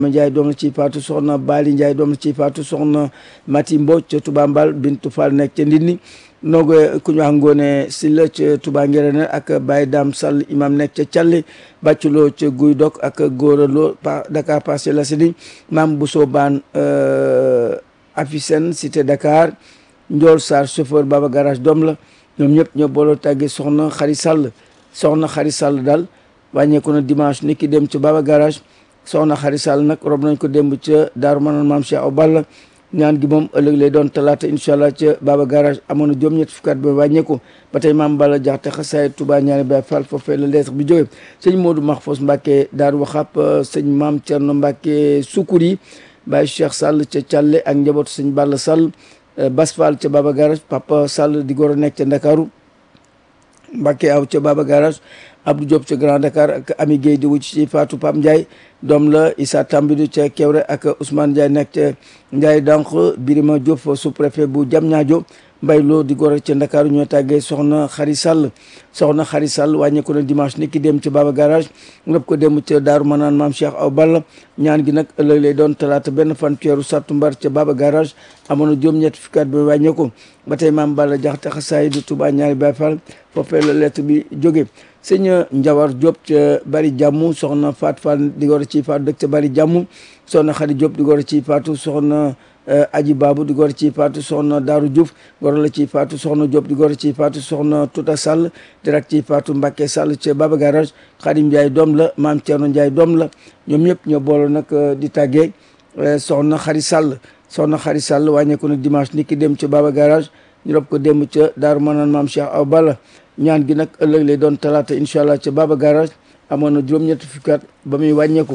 Ndiaye doom la ci faatu soxna Bali Ndiaye doom la ci faatu soxna Mati Mbodj ca Touba Mbal Bintu Fall nekk ca Ndindi noogo ku ñu wax Ngoone Silla ca Touba Ngerene ak Baye Dam Sall imam nekk ca Calli bàcculoo ca Guy Dok ak Góoraloo Dakar Parcelles Assainies Maam Bousso Baan Afisen cité Dakar Ndiol Sarr chauffeur Baba Garage doom la ñoom ñëpp ñoo booloo tàggee soxna Xari Sall soxna Xari Sall daal wàññeeku na dimanche ni ki dem ca Baba Garage soxna Xari Sall nag rob nañ ko démb ca Daaru Manaan Maam Cheikh Aw Balla ñaan gi moom ëllëg lay doon talaata incha allah ca Baba Garage amoon na juróom ñett fukkaat ba wàññeeku ba tey maam Balla jaxte xasaay Touba ñaari Baay Fall foofee la lettre bi jógee sëñ Modou Mahfous Mbacke Daaru Waxap sëñ maam Thierno Mbacke Sukuri Baye Cheikh Sall ca Thialé ak njabootu sëñ Balla Sall Bas Fall ca Baba Garage Papa Sall di goro nekk ca Ndakaaru Mbacke aw ca Baba Garage Abdou Diop ca Grand Dakar ak Ami Guèye di wucc ci Fatou Pam Ndiaye doom la Issa Tambidu ca Kewre ak Ousmane Ndiaye nekk ca Ndiaye Dank Birima Diop sous-préfet bu Diamniadio Mbay Lo di góor ca Ndakaaru ñoo tàggee soxna Xari Sall soxna Xari Sall wàññeeku na dimanche ni ki dem ca Baba Garage ngëp ko dem ca Daaru Manaan Maam Cheikh Aw Balla ñaan gi nag ëllëg lay doon talaata benn fan ceeru sattumbar ca Baba Garage amoon na juróom-ñett fukkaat bi wàññeeku ba tey maam Balla jaxte xasaay du Touba ñaari Baay Fall foofee la lettre bi jóge sëñ Njawar Diop ca bari jàmm soxna Faat Fall di góor ci faatu dëkk ca bari jàmm soxna Xadi Diop di góor ci faatu soxna Aji Babu di góor ci faatu soxna Daaru Diouf góor la ci faatu soxna Diop di góor ci faatu soxna Tuta Sall direct ci faatu Mbacke Sall ca Baba Garage Xadim Ndiaye doom la maam Thierno Ndiaye doom la ñoom ñëpp ñoo booloo nag di tàggee soxna Xari Sall soxna Xari Sall wàññeeku na dimanche ni ki dem ca Baba Garage ñu rob ko dem ca Daaru Manaan maam Cheikh Aw Balla ñaan gi nag ëllëg lay doon talaata incha allah ca Baba Garage amoon na juróom-ñetti fukkaat ba muy wàññeeku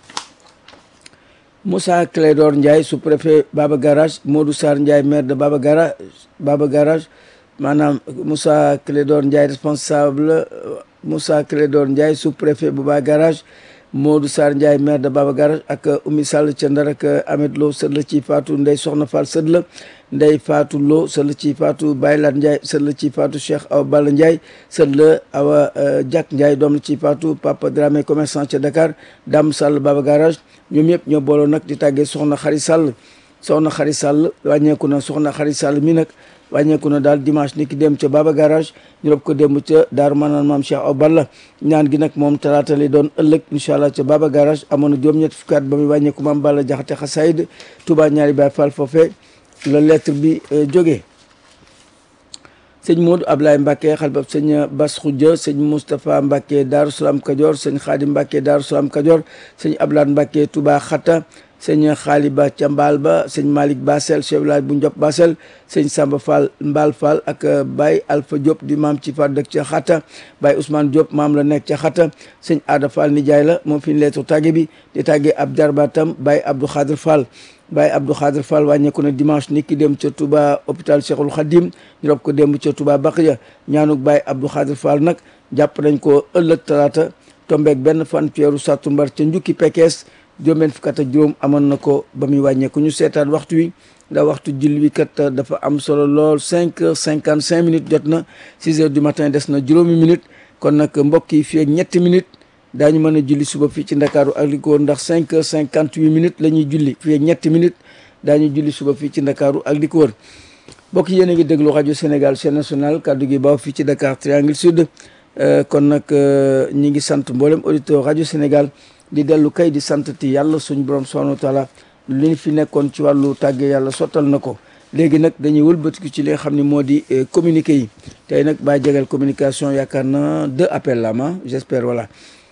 Moussa Clédor Ndiaye sous-préfet Baba Garage Modou Sarr Ndiaye maire de Baba Garage Baba Garage maanaam Moussa Clédor Ndiaye responsable Moussa Clédor Ndiaye sous-préfet bu Baba Garage Modou Sarr Ndiaye maire de Baba Garage ak Oumy Sall ca Ndar ak Ahmed Lo sët la ci Fatou Ndey Soxna Fall sët la Ndey Fatou Lo sët la ci Fatou Baylat Ndiaye sët la ci Fatou Cheikh Awa Balla Ndiaye sët la Awa Diak Ndiaye doom la ci Fatou Papa Dramé commerçant ca Dakar Dame Sall Baba Garage ñoom ñëpp ñoo booloo nag di tàggee Soxna Xari Sall Soxna Xari Sall wàññeeku na Soxna Xari Sall mi nag wàññeeku na daal dimanche ni ki dem ca Baba Garage ñu rob ko démb ca Daaru Manaan Maam Cheikh Aw Balla ñaan gi nag moom talaata lay doon ëllëg incha allah ca Baba Garage amoon na juróom-ñett fukkaat ba muy wàññeeku Maam Balla Jaxate Xasaayid Touba ñaari Baay Fall foofee la lettre bi jógee sëñ Modou Ablaye Mbacke xalbab sëñ Bas Khoudia sëñ Moustapha Mbacke Daaru Salaam Kajoor sëñ Xaadim Mbacke Daaru Salaam Kajoor sëñ Ablaye Mbacke Touba Xatta sëñ xaali ba ca mbaal ba sëñ Malick Basel chef village bu Ndiop Basel sëñ Samba Fall Mbaal Fall ak Baye Alpha Diop di maam ci fa dëkk ca Xatta Baye Ousmane Diop maam la nekk ca Xatta sëñ Ada Fall nijaay la moom fi ñu leetu tàgge bi di tàggee ab jarbaatam Baye Abdou Khadir Fall Baye Abdou Khadir Fall wàññeeku na dimanche ni ki dem ca Touba hôpital Cheikhul Khadim ñu rob ko démb ca Touba Baqiya ñaanuk Baye Abdou Khadir Fall nag jàpp nañ ko ëllëg talaata tombeeg benn fan weeru sàttumbar ca njukki Pekes juróom-benn fukk ak juróom amoon na ko ba muy wàññeeku ñu seetaan waxtu wi ndax waxtu julli wi kat dafa am solo lool cinq heures cinquante cinq minutes jot na six heures du matin des na juróomi minutes kon nag mbokk yi fii ak ñetti minutes daañu mën a julli suba fii ci ndakaaru ak li ko wër ndax cinq heures cinquante huit minutes la ñuy julli fii ak ñetti minutes daañu julli suba fii ci ndakaaru ak li ko wër mbokk yéen a ngi déglu rajo Sénégal chaîne nationale kaddu gi baaw fii ci Dakar Triangle Sud kon nag ñi ngi sant mboolem auditeur rajo Sénégal di dellu kay di sant ti yàlla suñ borom subhanahu wa taala li ñu fi nekkoon ci wàllu tàggee yàlla sottal na ko léegi nag dañuy wëlbatiku ci li nga xam ne moo di communiqué yi tey nag baa jegal communication yaakaar na deux appels la ma j'espère voilà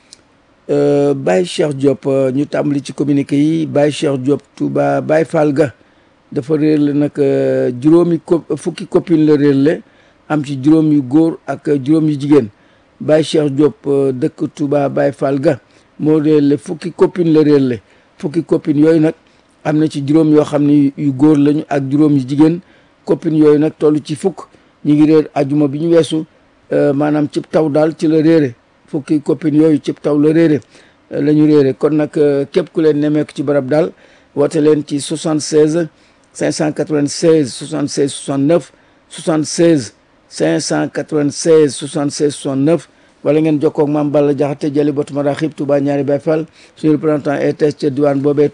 Baye Cheikh Diop ñu tàmbali ci communiqué yi Baye Cheikh Diop Touba Baye Fall ga dafa réer la nag juróomi co fukki copine la réer le am ci juróom yu góor ak juróom yu jigéen Baye Cheikh Diop dëkk Touba Baye Fall ga moo réer le fukki copine la réer le fukki copine yooyu nag am na ci juróom yoo xam ne yu góor lañu ak juróom yu jigéen copine yooyu nag toll ci fukk ñu ngi réer ajuma bi ñu weesu maanaam cib taw daal ci la réere fukki copine yooyu cib taw la réere la ñu réere kon nag képp ku leen nemeeku ci barab daal woote leen ci 76 596 76 69 76 596 76 69 wala ngeen jokkoo ak maam Balla Jaxate jëli botu maraxib Touba ñaari Baye Fall suñu représentant ETS ca diwaan boobee